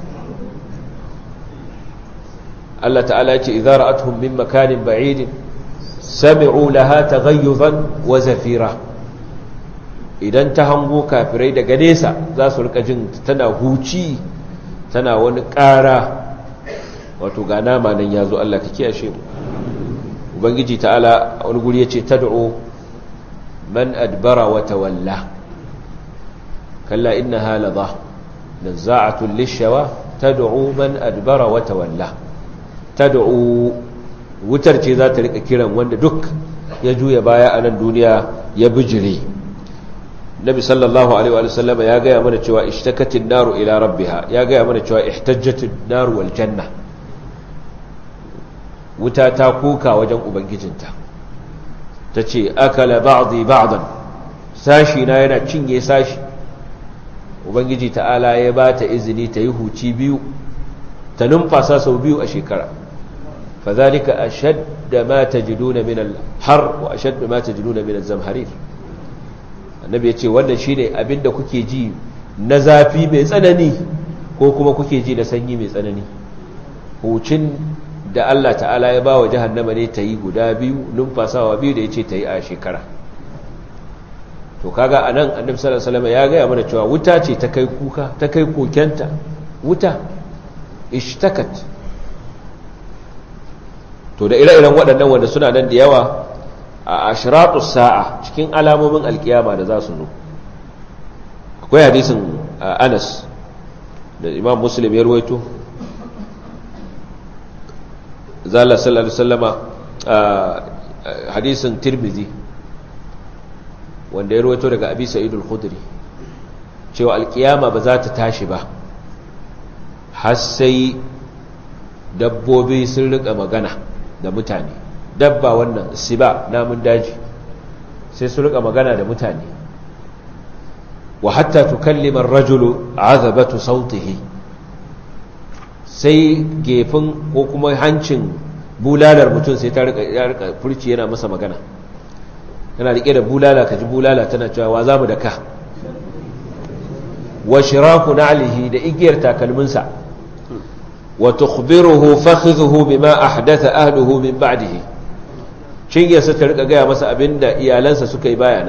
Allah ta'ala ce idza ra'atuhum min makanin ba'idin sami'u laha taghayyuzan wa zafira idan ta hango kafirai daga nesa za su rika jin tana huci tana wani ƙara wato ga nama nan ya zo Allah ka kiyashe mu ubangiji ta'ala wani guri ya ce tad'u man adbara wa tawalla kalla innaha ladha nazza'atun lishawa tad'u man adbara wa tawalla tad'u wutar ce za ta rika kiran wanda duk ya juya baya a nan duniya ya bijire nabi sallallahu alaihi wa sallama ya gaya mana cewa ishtakatin naru ila rabbiha ya gaya mana cewa ihtajjatin naru wal janna wuta ta kuka wajen ubangijinta ta ce akala ba'dhi ba'dan sashi na yana cinye sashi ubangiji ta'ala ya ba ta izini ta yi huci biyu ta numfasa sau biyu a shekara fadhalika ashadda ma tajiduna min al-har wa ashadda ma tajiduna min az-zamharir annabi yace wannan shine abinda kuke ji na zafi mai tsanani ko kuma kuke ji na sanyi mai tsanani hucin da Allah ta'ala ya ba wa jahannama ne ta yi guda biyu numfasawa biyu da ya ce ta yi a shekara to kaga a nan annabi sallallahu alaihi wasallam ya gaya mana cewa wuta ce ta kai kuka ta kai kokenta wuta ishtakat to da ire-iren waɗannan wanda suna nan da yawa a ashratu sa'a cikin alamomin alkiyama da za su zo akwai hadisin Anas da Imam Muslim ya ruwaito zala sallallahu alaihi wasallama hadisin tirmidhi wanda ya rawaito daga abi sa'id al-khudri cewa alkiyama ba za ta tashi ba har sai dabbobi sun rika magana da mutane dabba wannan siba namun daji sai su rika magana da mutane wa hatta tukallima ar-rajulu azabatu sautihi sai gefin ko kuma hancin bulalar mutum sai ta rika furci yana masa magana yana rike da bulala ka ji bulala tana cewa wa za mu da ka wa shiraku na'lihi da igiyar takalminsa wa tukhbiruhu fakhidhuhu bima ahdatha ahluhu min ba'dihi cinyarsa ta rika gaya masa abinda iyalansa suka yi bayana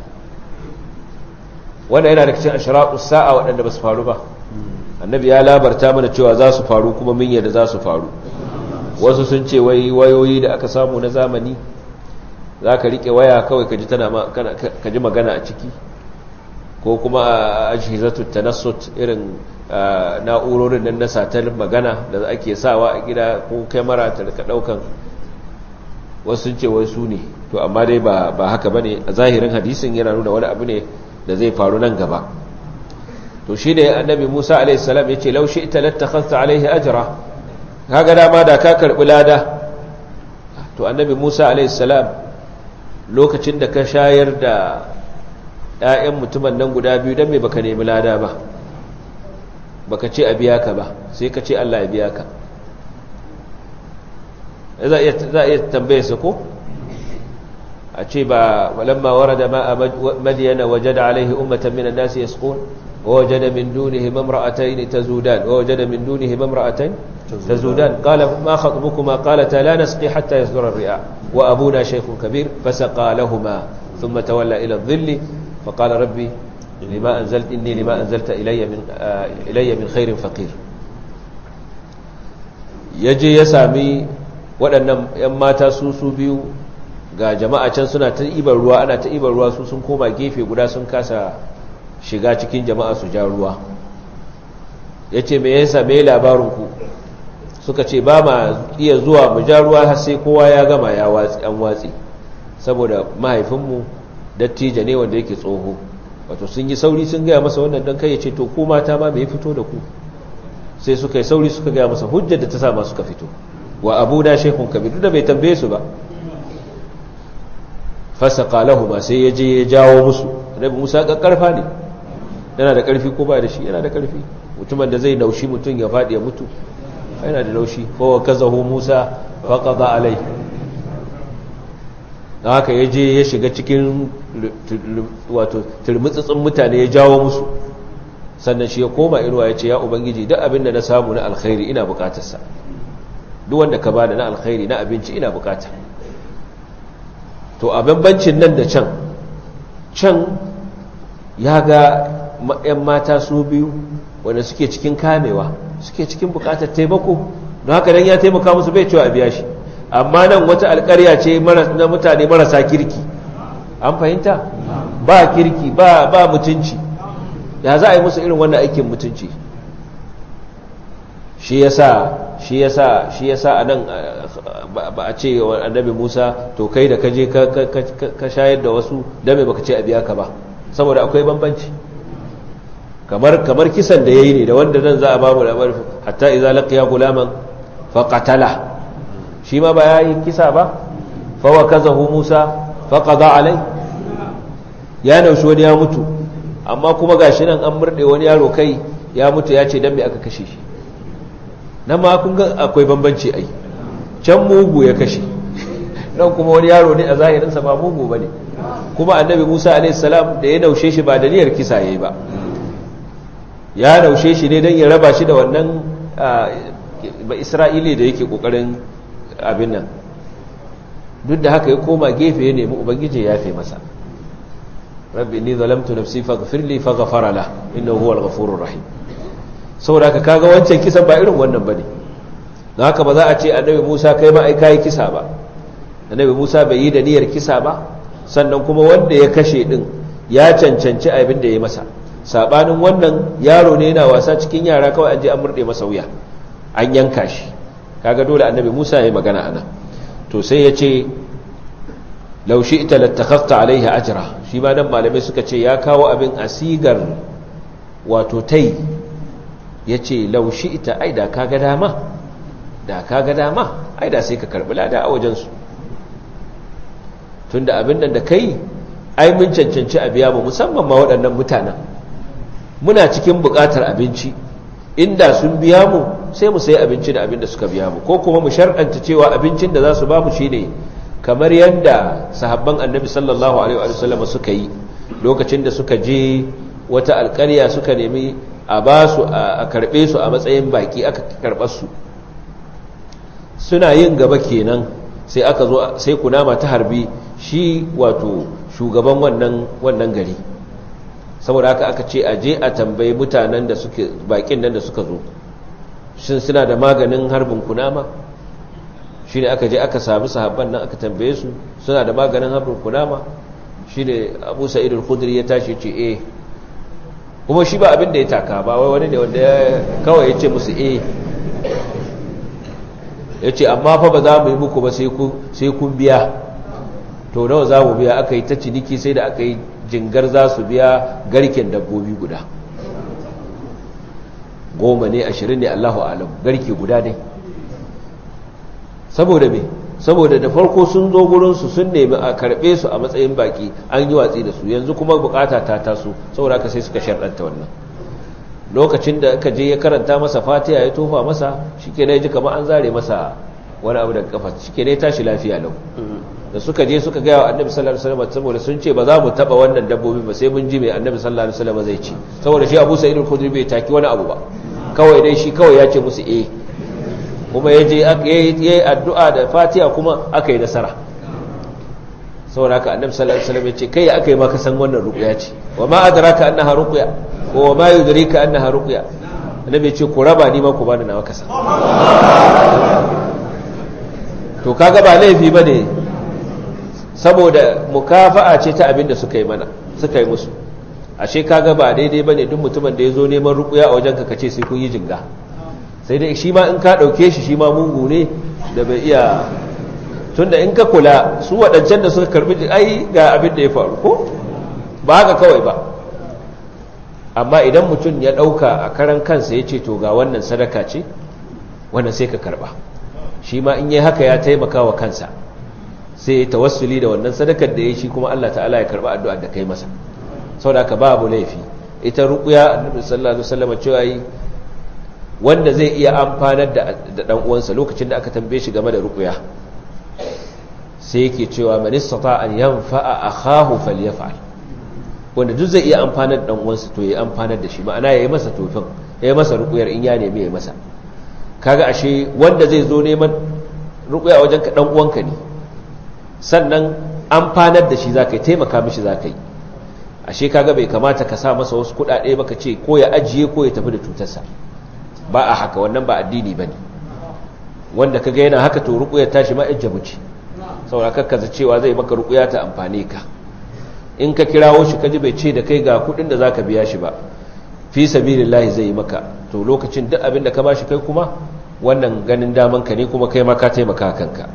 wanda yana da cikin ashraqus sa'a waɗanda ba su faru ba annabi ya labarta mana cewa za su faru kuma min yadda za su faru wasu sun ce wai wayoyi da aka samu na zamani za ka riƙe waya kawai ka ji magana a ciki ko kuma a ajihizatu tanassut irin na'urorin nan na satar magana da ake sawa a gida ko kyamara ta rika ɗaukan wasu sun ce wai su ne to amma dai ba haka ba ne a zahirin hadisin yana nuna wani abu ne da zai faru nan gaba to shi ne annabi musa alaihissalam ya ce laushi ita lattakhasta alaihi ajira kaga dama da ka karbi lada to annabi musa alaihissalam lokacin da ka shayar da 'ya'yan mutumin nan guda biyu don me baka nemi lada ba baka ce a biya ka ba sai ka ce allah ya biya ka za a iya tambaye su ko a ce ba walamma warada ma madiyana wajada alaihi ummatan minan nasi yasqun ووجد من دونهما امرأتين تزودان ووجد من دونهما امرأتين تزودان قال ما خطبكما قالتا لا نسقي حتى يصدر الرعاء وأبونا شيخ كبير فسقى لهما ثم تولى إلى الظل فقال ربي لما أنزلت إني لما أنزلت إلي من, آه إلي من خير فقير يجي يسامي waɗannan ‘yan mata su su biyu ga jama'a can suna ta ibar ruwa ana ta ibar ruwa su sun koma gefe guda sun kasa shiga cikin jama'a su ja ruwa ya ce mai yasa mai labarinku suka ce ba ma iya zuwa mu ja ruwa har sai kowa ya gama ya watsi an watsi saboda mahaifinmu dattijo ne wanda yake tsoho wato sun yi sauri sun gaya masa wannan don kai ya ce to ko mata ma mai fito da ku sai suka yi sauri suka gaya masa hujjar da ta sa ma suka fito wa abu da shekun kabir duk da bai tambaye su ba fasaka lahuma sai ya je ya jawo musu annabi musa karfa ne yana da karfi ko ba da shi yana da karfi mutumin da zai naushi mutum ya faɗi ya mutu yana da naushi kowa kazahu musa faƙaɗa alai da haka ya je ya shiga cikin wato turmutsutsun mutane ya jawo musu sannan shi ya koma inuwa ya ce ya ubangiji duk abin da na samu na alkhairi ina bukatarsa duk wanda ka bada na alkhairi na abinci ina bukata to a bambancin nan da can can ya ga 'yan mata su biyu wanda suke cikin kamewa suke cikin bukatar taimako don haka dan ya taimaka musu bai cewa a biya shi amma nan wata alkarya ce na mutane marasa kirki an fahimta ba kirki ba ba mutunci ya za a yi musu irin wannan aikin mutunci shi yasa shi yasa shi yasa anan ba a ce wa annabi Musa to kai da kaje ka shayar da wasu dame baka ce a biya ka ba saboda akwai bambanci kamar kamar kisan da yayi ne da wanda nan za a ba mu labar hatta idza laqiya gulaman fa qatala shi ma ba yayi kisa ba fa wakazahu Musa fa qada alai ya naushi wani ya mutu amma kuma gashi nan an murde wani yaro kai ya mutu ya ce dan me aka kashe shi nan ma kun ga akwai bambanci ai can mugu ya kashe nan kuma wani yaro ne a zahirinsa ba mugu ba ne kuma annabi musa alaihissalam da ya naushe shi ba da niyyar kisa ya yi ba ya naushe shi ne don ya raba shi da wannan ba isra'ili da yake kokarin abin nan duk da haka ya koma gefe ya nemi ubangiji ya fi masa rabbi ni zalamtu nafsi faghfir li faghfara la innahu huwal ghafurur rahim saboda ka kaga wancan kisan ba irin wannan bane don haka ba za a ce annabi Musa kai ma ai kai kisa ba annabi Musa bai yi da niyyar kisa ba sannan kuma wanda ya kashe din ya cancanci abin da ya masa sabanin wannan yaro ne yana wasa cikin yara kawai an je an murde masa wuya an yanka shi kaga dole annabi Musa ya yi magana anan to sai ya ce law shi'ta lattakhafta alaihi ajra shi ma nan malamai suka ce ya kawo abin asigar wato tai ya ce laushi ita ai da ka ga dama da ka ga dama ai da sai ka karbi lada a wajensu tun da abin nan da kai ai mun cancanci a biya mu musamman ma waɗannan mutanen muna cikin buƙatar abinci inda sun biya mu sai mu sayi abinci da abin da suka biya mu ko kuma mu sharɗanta cewa abincin da za su ba mu shi ne kamar yadda sahabban annabi sallallahu alaihi wa sallam suka yi lokacin da suka je wata alƙarya suka nemi a ba su a karbe su a matsayin baki aka karɓar su suna yin gaba kenan sai aka zo sai kunama ta harbi shi wato shugaban wannan wannan gari saboda haka aka ce a je a tambayi mutanen da suke bakin nan da suka zo shin suna da maganin harbin kunama shi ne aka je aka sami sahabban nan aka tambaye su suna da maganin harbin kunama shi ne abu sa'idul khudri ya tashi ce eh kuma shi ba abin da ya taka ba wai wani ne wanda ya kawai ya ce musu eh ya ce amma fa ba za mu yi muku ba sai kun biya to nawa za mu biya aka yi ta ciniki sai da aka yi jingar za su biya garken dabbobi guda goma ne ashirin ne allahu alam garke guda ne saboda me saboda da farko sun zo gurinsu sun nemi a karɓe su a matsayin baki an yi watsi da su yanzu kuma bukata ta taso saboda ka sai suka sharɗanta wannan lokacin da aka je ya karanta masa fatiha ya tofa masa shi ke ji kamar an zare masa wani abu daga kafa shi ke tashi lafiya lau da suka je suka gaya wa annabi sallallahu alaihi wasallam saboda sun ce ba za mu taba wannan dabbobi ba sai mun ji mai annabi sallallahu alaihi wasallam zai ci saboda shi Abu Sa'id al-Khudri bai taki wani abu ba kawai dai shi kawai ya ce musu eh kuma ya je yi addu'a da fatiha kuma aka yi nasara saboda haka annabi sallallahu alaihi wasallam ya ce kai aka yi maka san wannan ruqya ce wa ma adraka annaha ruqya ko wa ma yudrika annaha ruqya annabi ya ce ku raba ni ma ku bani nawa kasa to kaga ba laifi bane saboda mukafa'a ce ta abin da suka yi mana suka yi musu ashe kaga ba daidai bane duk mutumin da ya zo neman ruqya a wajenka kace sai kun yi jinga sai dai shi ma in ka ɗauke shi shi ma mungu ne da bai iya tunda in ka kula su waɗancan da suka karbi ai ga abin da ya faru ko ba haka kawai ba amma idan mutum ya ɗauka a karan kansa ya ce to ga wannan sadaka ce wannan sai ka karɓa shi ma in yi haka ya taimaka wa kansa sai ya tawassuli da wannan sadakar da ya shi kuma Allah ta'ala ya karɓa addu'ar da kai masa saboda haka babu laifi ita ruqya annabi sallallahu alaihi wasallam cewa yi wanda zai iya amfanar da dan uwansa lokacin da aka tambaye shi game da ruqya sai yake cewa man istata an yanfa'a akahu falyaf'al wanda duk zai iya amfanar dan uwansa to ya amfanar da shi ma'ana yayi masa tofin yayi masa rukuyar in ya nemi yayi masa kaga ashe wanda zai zo neman rukuya wajen ka dan uwanka ne sannan amfanar da shi zaka yi taimaka mishi zaka yi ashe kaga bai kamata ka sa masa wasu kudade baka ce ko ya ajiye ko ya tafi da cutarsa ba a haka wannan ba addini bane wanda kaga yana haka to rukuyar tashi ma ijjabu ce saboda kakkaza cewa zai maka rukuya ta amfane ka in ka kirawo shi kaji bai ce da kai ga kudin da zaka biya shi ba fi sabilillahi zai yi maka to lokacin duk abin da ka bashi kai kuma wannan ganin daman ka ne kuma kai ma ka taimaka kanka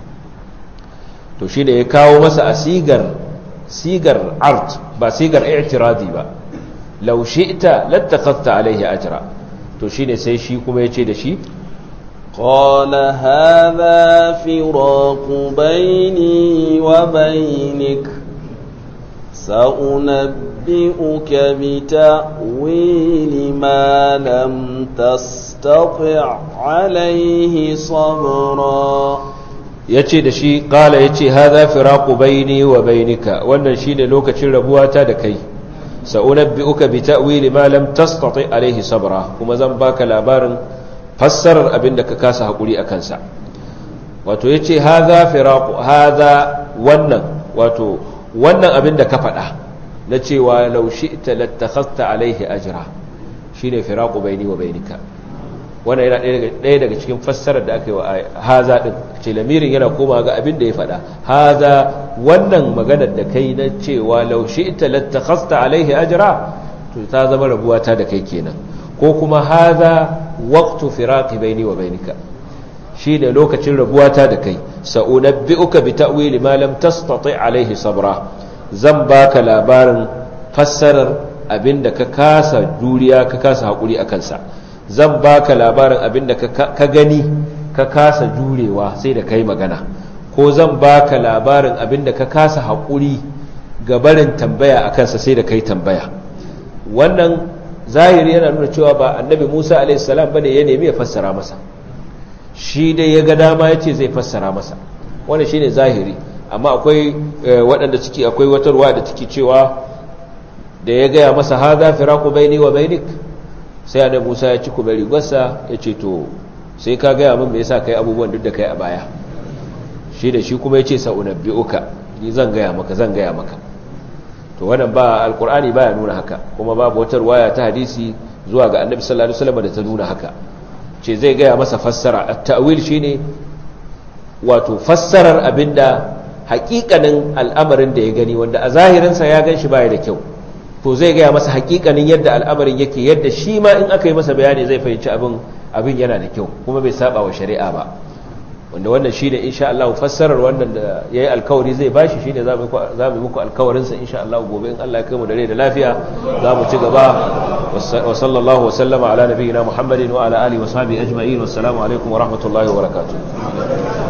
to shi da ya kawo masa a sigar sigar art ba sigar i'tiradi ba law shi'ta lattakhadta alaihi ajra to shine sai shi kuma yace da shi قال هذا فراق بيني وبينك سأنبئك بتأويل ما لم تستطع عليه صبرا yace da shi kala yace hadha firaqu baini wa bainika wannan shine lokacin rabuwata da kai sa'unabbi'uka bi ta'wili ma lam tastati alayhi sabra kuma zan baka labarin fassarar abinda ka kasa hakuri akan sa wato yace hadha firaqu hadha wannan wato wannan abinda ka faɗa na cewa law shi'ta lattakhadta alayhi ajra shine firaqu baini wa bainika wannan yana ɗaya daga cikin fassarar da aka yi wa haza ɗin ce lamirin yana koma ga abin da ya faɗa haza wannan maganar da kai na cewa laushe ita lattakhasta alaihi ajra to ta zama rabuwa ta da kai kenan ko kuma haza waqtu firaqi baini wa bainika shi da lokacin rabuwa ta da kai sa'unabbi'uka bi ta'wili ma lam tastati alaihi sabra zan baka labarin fassarar abinda ka kasa juriya ka kasa hakuri akan sa zan baka labarin abinda ka gani ka kasa jurewa sai da kai magana ko zan baka labarin abinda ka kasa haƙuri ga barin tambaya a kansa sai da kai tambaya wannan zahiri yana nuna cewa ba annabi musa a.s. bane ya nemi ya fassara masa shi dai ya ga dama ya ce zai fassara masa wannan shi ne zahiri amma akwai waɗanda ciki akwai watarwa da ciki cewa da ya gaya masa haza firaku baini wa bainik sai annabi Musa ya ci kuma rigarsa ya ce to sai ka gaya min me yasa kai abubuwan duk da kai a baya shi da shi kuma ya ce sa'unabbi'uka ni zan gaya maka zan gaya maka to wannan ba alqur'ani baya nuna haka kuma babu wata riwaya ta hadisi zuwa ga annabi sallallahu alaihi wasallam da ta nuna haka ce zai gaya masa fassara at-ta'wil shine wato fassarar abinda hakikanin al'amarin da ya gani wanda a zahirinsa ya gan shi baya da kyau to zai gaya masa hakikanin yadda al'amarin yake yadda shi ma in aka yi masa bayani zai fahimci abin abin yana da kyau kuma bai saba wa shari'a ba wanda wannan shi ne insha Allah fassarar wannan da ya yi alkawari zai bashi shi ne za mu yi muku alkawarinsa insha Allah gobe in Allah ya kai mu da rai da lafiya za mu ci gaba wa sallallahu wa sallama ala nabiyyina Muhammadin wa ala alihi wa sahbihi ajma'in wassalamu alaikum wa rahmatullahi wa barakatuh